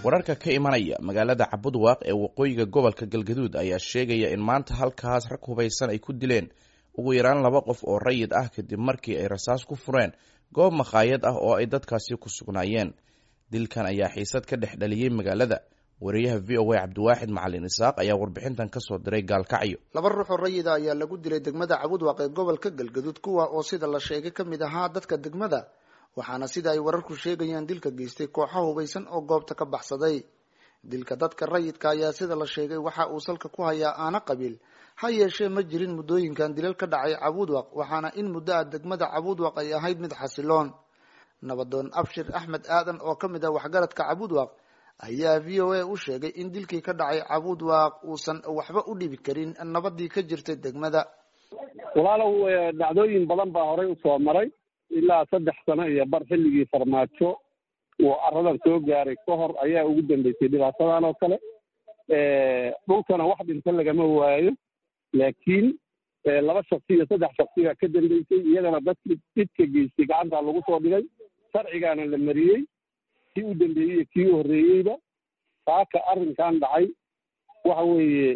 wararka ka imanaya magaalada cabudwaaq ee waqooyiga gobolka galgaduud ayaa sheegaya in maanta halkaas rag hubaysan ay ku dileen ugu yaraan laba qof oo rayid ah kadib markii ay rasaas ku fureen goob makhaayad ah oo ay dadkaasi ku sugnaayeen dilkan ayaa xiisad ka dhex dhaliyey magaalada wariyaha v o a cabdiwaaxid macalin isaaq ayaa warbixintan kasoo diray gaalkacyo laba ruux oo rayida ayaa lagu dilay degmada cabudwaaq ee gobolka galgaduud kuwa oo sida la sheegay ka mid ahaa dadka degmada waxaana sida ay wararku sheegayaan dilka geystay kooxo hubaysan oo goobta ka baxsaday dilka dadka rayidka ayaa sida la sheegay waxa uu salka ku hayaa aana qabiil ha yeeshee ma jirin muddooyinkan dilal ka dhacay cabudwaq waxaana in muddo ah degmada cabudwaq ay ahayd mid xasiloon nabadoon abshir axmed aadan oo ka mid ah waxgaradka cabudwaq ayaa v o a u sheegay in dilkii ka dhacay cabudwaq uusan waxba u dhibi karin nabadii ka jirtay degmada walaalow dhacdooyin badan baa horey usoo maray ilaa saddex sano iyo bar xilligii farmaajo uu aradan soo gaaray ka hor ayaa ugu dambeysay dhibaatadan oo kale dhulkana wax dhinta lagama waayo laakiin laba shaksi iyo saddex shaksigaa ka dambeysay iyagana dadkii dhidka geystay gacantaa lagu soo dhigay sharcigaana la mariyey kii u dambeeyey iyo kii u horreeyeyba saaka arrinkan dhacay waxa weeye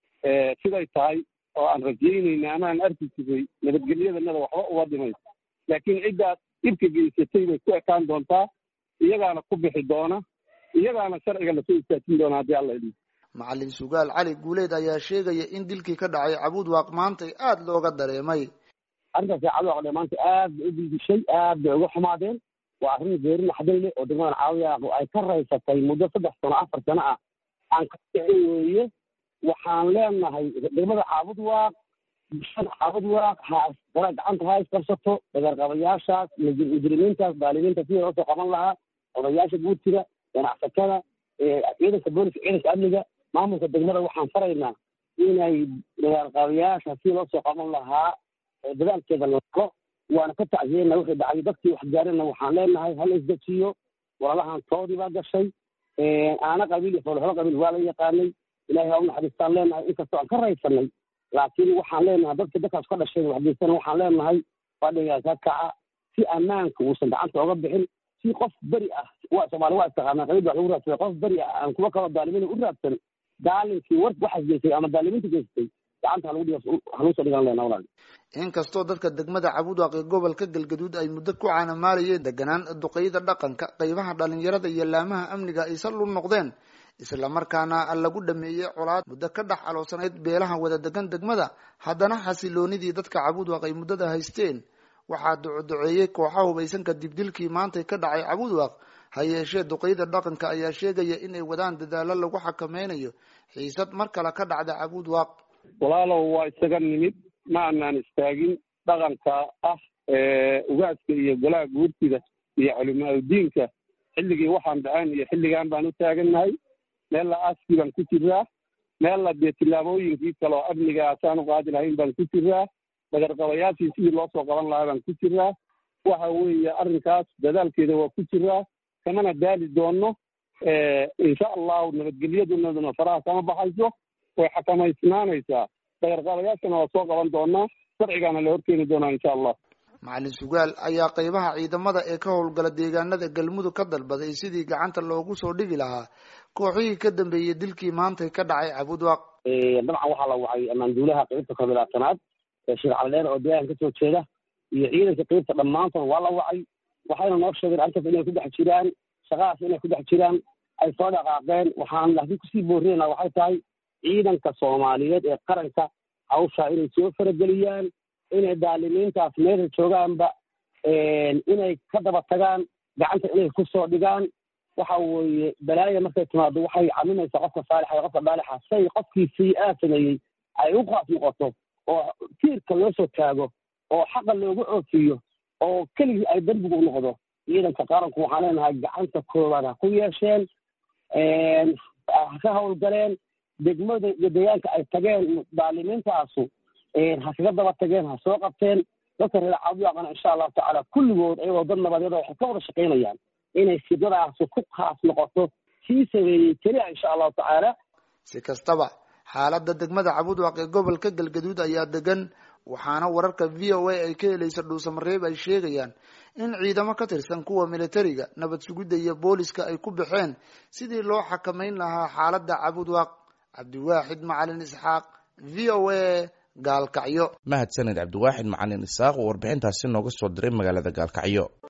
siday tahay oo aan rajaynayna ama aan arki jiray nabadgelyadanada waxba uga dhimayso laakiin ciddaad dhibka geysatay bay ku ekaan doontaa iyagaana ku bixi doona iyagaana sharciga lasoo istaajin doona haddii alla idin macalin sugaal cali guuleed ayaa sheegaya in dilkii ka dhacay cabudwaaq maantay aada looga dareemay arrintaasi cabudwaaq dhe maanta aad bay u dildishay aad bay uga xumaadeen waa arrin geeri naxday leh oo degmadan caawiyaaq ay ka raysatay muddo saddex sano afar sano ah aan ka kicin weeye waxaan leenahay degmada caabudwaaq bulshada caabudwaaq ha dara gacanta ha isqabsato dagarqabayaashaas mujrimiintaas daalimiinta sidii loo soo qaban lahaa odayaasha guurtida ganacsatada ciidanka booliska ciidanka amniga maamulka degmada waxaan faraynaa inay dagarqabayaasha sidii loo soo qaban lahaa dadaalkeeda lalo waana ka tacsiyeyna wixii dhacay dadkii wax gaarina waxaan leenahay hala isdejiyo walaalahan toodii baa gashay aana qabiil iyo foolxolo qabiil waa la yaqaanay ilahay ha u naxariistaan leenahay inkastoo aan ka raysanay laakiin waxaan leenahay dadka dadkaas ka dhashay waxgeysana waxaan leenahay fadhigaas ha kaca si ammaanka uusan gacanta oga bixin si qof beri ah waa soomaali waa istaqaanaa qabiil wax lagu raadsada qof beri ah aan kuwa kaloo daalimiina u raadsan daalinkii war waxaas geystay ama daalimiinta geystay gacanta halagu dhigo halugu soo dhigan leenaha walaal inkastoo dadka degmada cabudwaaq ee gobolka galgaduud ay muddo ku caanamaalayeen deganaan duqeyda dhaqanka qeybaha dhalinyarada iyo laamaha amniga ay sal u noqdeen islamarkaana lagu dhameeyey colaad muddo ka dhex aloosanayd beelaha wada degan degmada haddana xasiloonidii dadka cabudwaaq ay muddada haysteen waxaa ducoduceeyey kooxa hubaysan kadib dilkii maantay ka dhacay cabudwaaq ha yeeshee duqeyda dhaqanka ayaa sheegaya inay wadaan dadaalo lagu xakameynayo xiisad mar kale ka dhacda cabudwaaq walaalow waa isaga nimid ma anaan istaagin dhaqanka ah ugaaska iyo golaha guurtida iyo culimaadudiinka xilligii waxaan dhaceen iyo xilligan baan u taagannahay meella aaskii baan ku jiraa meella dee tillaabooyinkii kale oo amniga asaan u qaadi lahayn baan ku jiraa dagarqabayaashii sidii loo soo qaban lahaa baan ku jiraa waxa weeye arrinkaas dadaalkeeda waa ku jiraa kamana daali doono insha allahu nabadgelyadunaduna faraha kama baxayso way xakamaysnaanaysaa dagarqabayaashana waa soo qaban doonaa sharcigaana la horkeeni doonaa insha allah macalin sugaal ayaa qeybaha ciidamada ee ka howlgala deegaanada galmudug ka dalbaday sidii gacanta loogu soo dhigi lahaa kooxihii ka dambeeyey dilkii maantay ka dhacay cabudwaaq dabcan waxaa la wacay amaanduulaha qeybta koobilaatanaad sheekh cabdidheer oo deegaanka kasoo jeeda iyo ciidanka qeybta dhammaantood waa la wacay waxayna noo sheegeen arrintaas inay ku dhex jiraan shaqadaas inay ku dhex jiraan ay soo dhaqaaqeen waxaan laakiin kusii boorinaynaa waxay tahay ciidanka soomaaliyeed ee qaranka hawshaa inay soo farageliyaan inay daalimiintaas meesha joogaanba inay ka daba tagaan gacanta inay kusoo dhigaan waxa weeye balaaya markay timaado waxay caminaysaa qofka saalixa iyo qofka daalixa say qofkii sii-aa sameeyey ay u qaas noqoto oo tiirka loo soo taago oo xaqa loogu oofiyo oo keligii ay dambigu u noqdo ciidanka qaranku waxaan leenahay gacanta koowaad ha ku yeesheen ha ka howlgaleen degmada iyo deegaanka ay tageen daalimiintaasu ha kaga daba tageen ha soo qabteen dadka reer cabudwaaqana insha allahu tacaala kulligood ayagoo dad nabadeeda waxay ka wada shaqaynayaan inay sidadaasi ku khaas noqoto sii sameeyey keliya insha allahu tacaala si kastaba xaaladda degmada cabudwaaq ee gobolka galgaduud ayaa degan waxaana wararka v o a ay ka helaysa dhuusamareeb ay sheegayaan in ciidamo ka tirsan kuwa militariga nabad sugidda iyo booliska ay ku baxeen sidii loo xakameyn lahaa xaaladda cabudwaaq cabdiwaaxid macalin isxaaq v o a gaalkacyo mahadsaned cabdiwaaxid macalin isaaq oo warbixintaasi nooga soo diray magaalada gaalkacyo